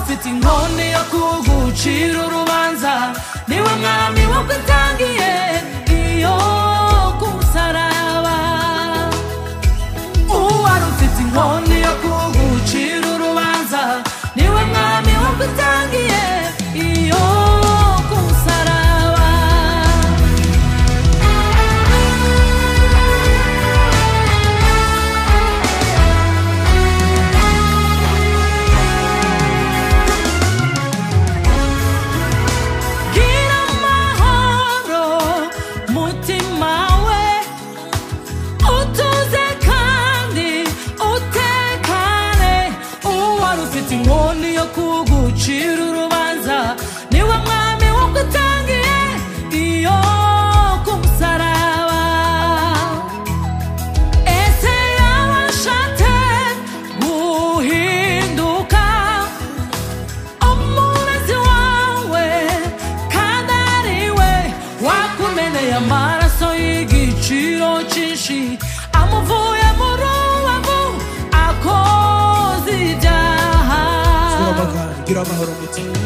ufite inkonde yo kugucira urubanza niwe mwami wowe utangiye iyo ku musaraba uwari ufite inkonde yo kugucira urubanza niwe mwami wowe utangiye iyo ku musaraba Gira amahoro mutima we utuze kandi utekane uwari ufite inkoni yo kugucira urubanza niwe mwami wo gutangiye iyo ku musaraba ese yaba ashatse guhinduka umurezi wawe kandi ariwe wakumeneye amaraso y'igiciro cyinshi amuvuye mu rubavu akoze ibyaha gira amahoro mutima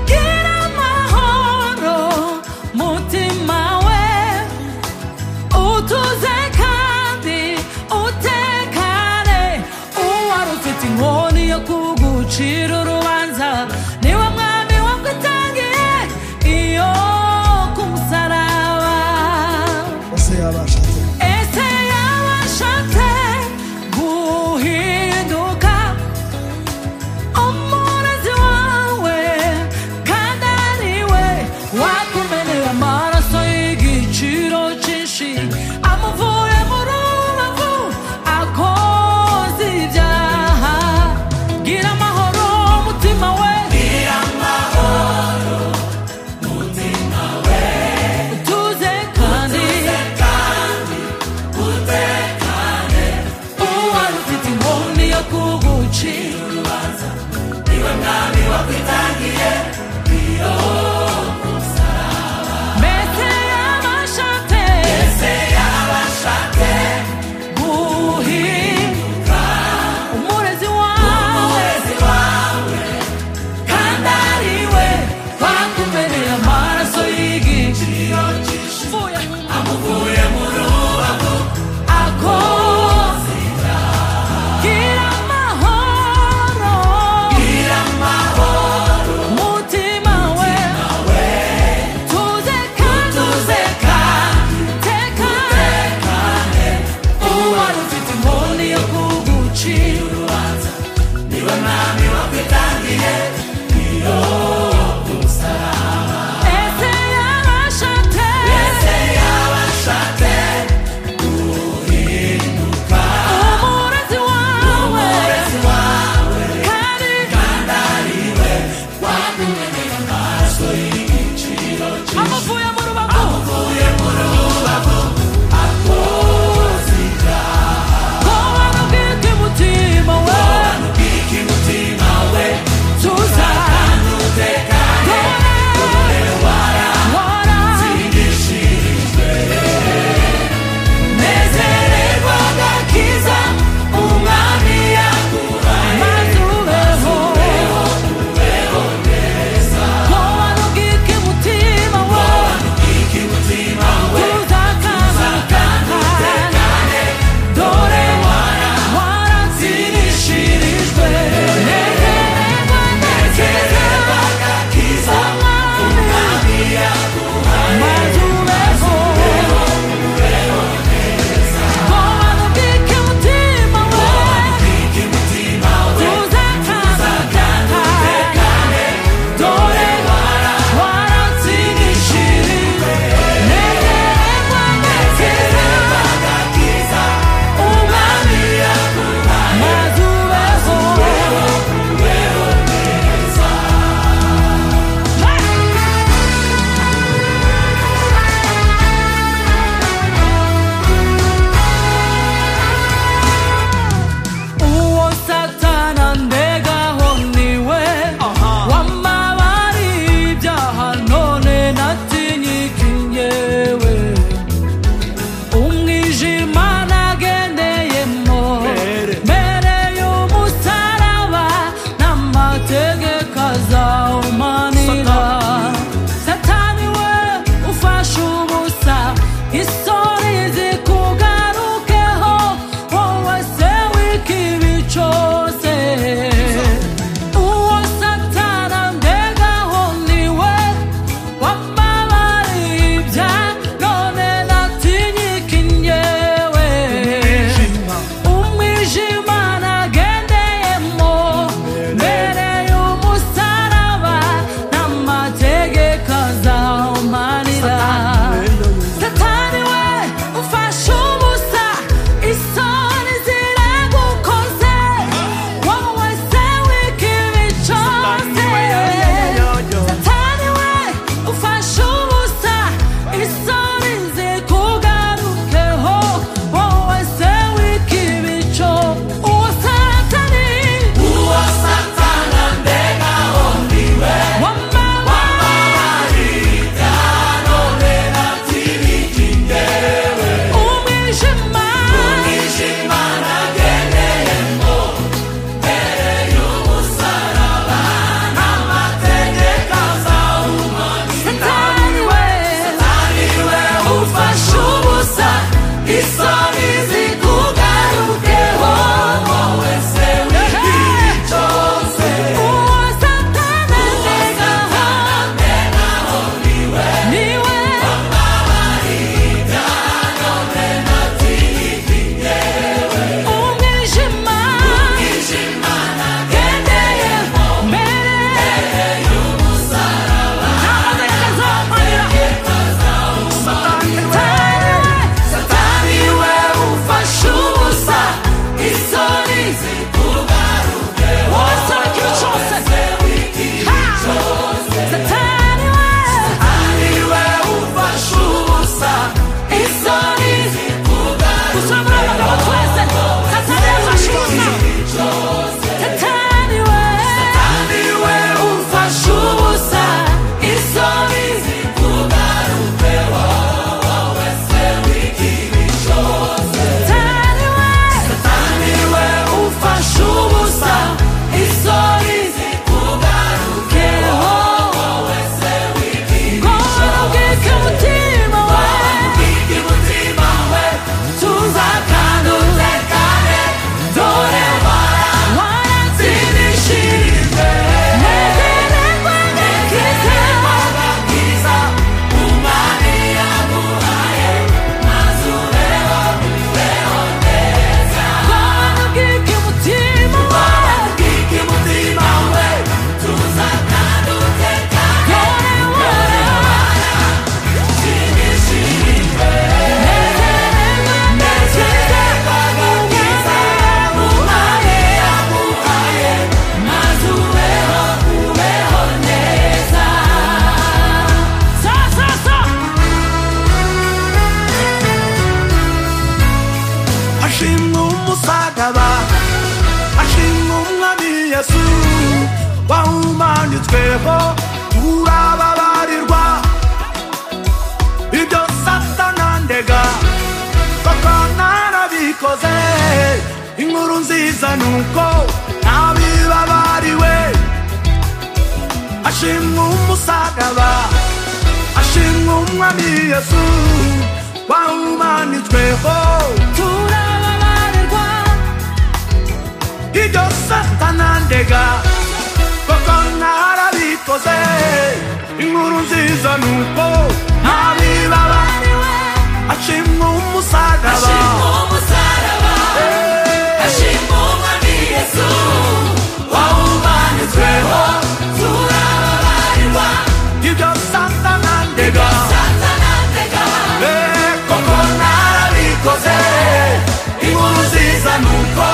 gira amahoro mutima we utuze kandi utekane uwari ufite inkoni yo kugucira urubanza niwe mwami wagutangiye iyo ku musaraba ese yabashatse ese yabashatse guhinduka umurezi wawe kandi ariwe wakumeneye amaraso y'igiciro cyinshi amuvuye mu rubavu akoze ibyaha gira amahoro mutima we bahumanitsweho turababarirwa ibyo satana ndega bakanarabikoze inkuru nziza nuko ntabibabariwe ashimwa umusaraba ashimwa umwami yesu wahumanitsweho turababarirwa ibyo satana ndega koko narabikoze inkuru nziza nuko ntabibaba abibabariwe ashimwa umusaraba ashimwa umusaraba ashimwa umwami yesu wawumanitsweho turababarirwa ibyo satana ndega satana ndega Eh, koko narabikoze inkuru nziza nuko